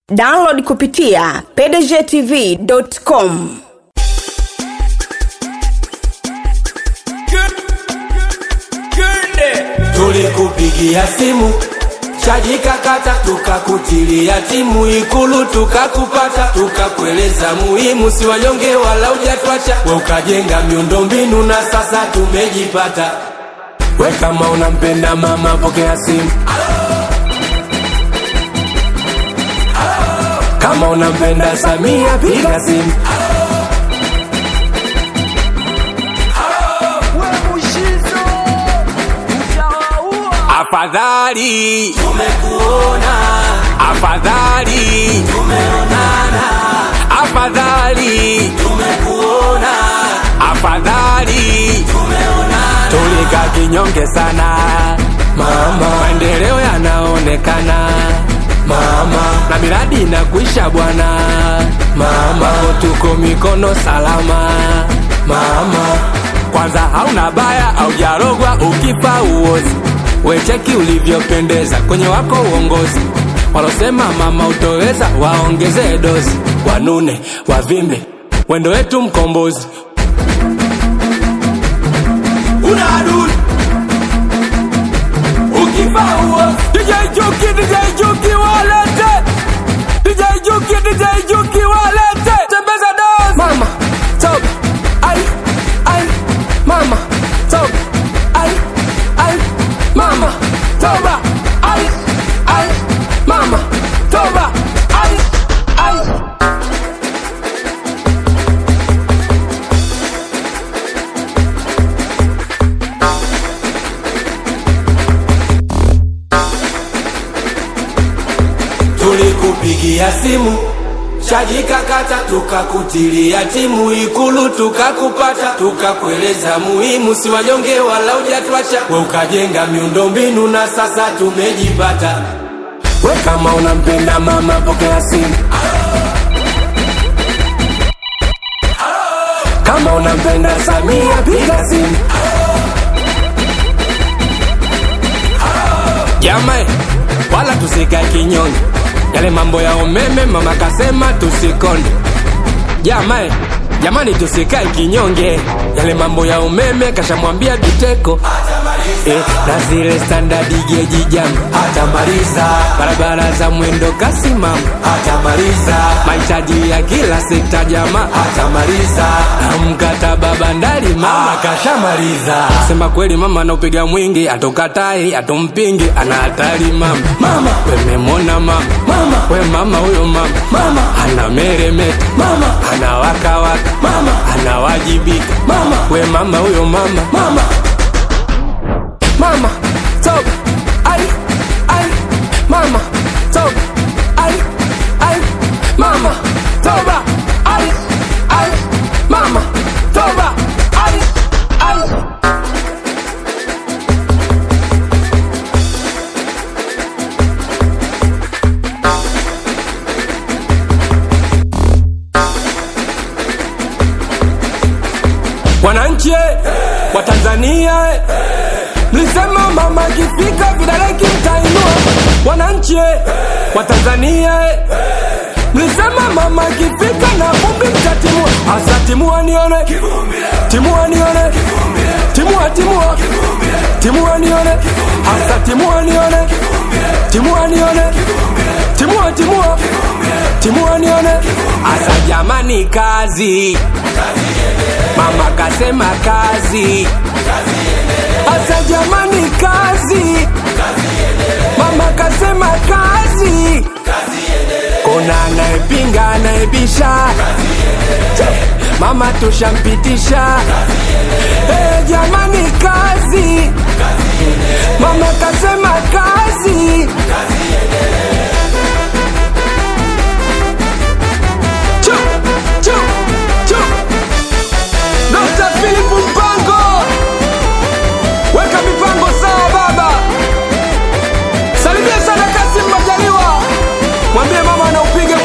download kupitia pdgtv.com tulikupigia simu chaji kakata tukakutilia timu ikulu tukakupata tukakueleza muhimu si wanyonge wala ujatwacha we ukajenga miundombinu na sasa tumejipata we kama unampenda mama pokea simu kama unampenda samia piga simu afadhali tumekuona afadhali tumeonana afadhali tumekuona afadhali tumeonana tulika kinyonge sana mama maendeleo yanaonekana mama na miradi inakuisha bwana mama tuko mikono salama mama kwanza hauna baya aujarogwa ukifa uozi wecheki ulivyopendeza kwenye wako uongozi walosema mama utoweza waongezee dozi wanune wavimbe wendo wetu mkombozi una adui ukifa uozi DJ Juki, DJ Juki walete DJ Juki, DJ Juki walete tembeza dozi mama top ai ai mama top ai ai mama toba ai ai mama toba ai ai tulikupigia simu chaji kakata tukakutilia timu ikulu tukakupata tukakueleza muhimu si wanyonge wala ujatwacha we ukajenga miundombinu na sasa tumejipata we kama unampenda mama pokea simu kama unampenda samia piga simu jamae wala tusikae kinyonge yale mambo ya umeme mama kasema tusikonde jamae jamani tusikae kinyonge yale mambo ya umeme kashamwambia biteko eh, na zile standadi geji jam hatamaliza barabara za mwendo kasi mama hatamaliza mahitaji ya kila sekta jama hatamaliza na mkataba bandari mama kashamaliza sema kweli mama anaupiga mwingi atokatai atompingi ana hatari mama mama wememona mama mama we mama huyo mama mama ana meremeta mama ana wakawaka mama anawajibika mama we mama huyo mama mama mama top ai ai mama top ai ai mama toba ai ai mama toba ai ai wananchi wa Tanzania eh, mlisema mama akifika vidole kimtainua wananchi wa Tanzania eh, mlisema mama akifika na vumbi mtatimua hasa timua nione timua nione timua timua timua nione hasa timua nione timua nione timua timua timua nione hasa jamani kazi mama kasema kazi hasa jamani kazi mama kasema kazi kuna anayepinga anayebisha mama tushampitisha hey, jamani kazi mama kasema kazi Chu, chu, chu. Dr. Philip Mpango, weka mipango sawa baba. Salimia sana Kasim Majaliwa, mwambie mama anaupiga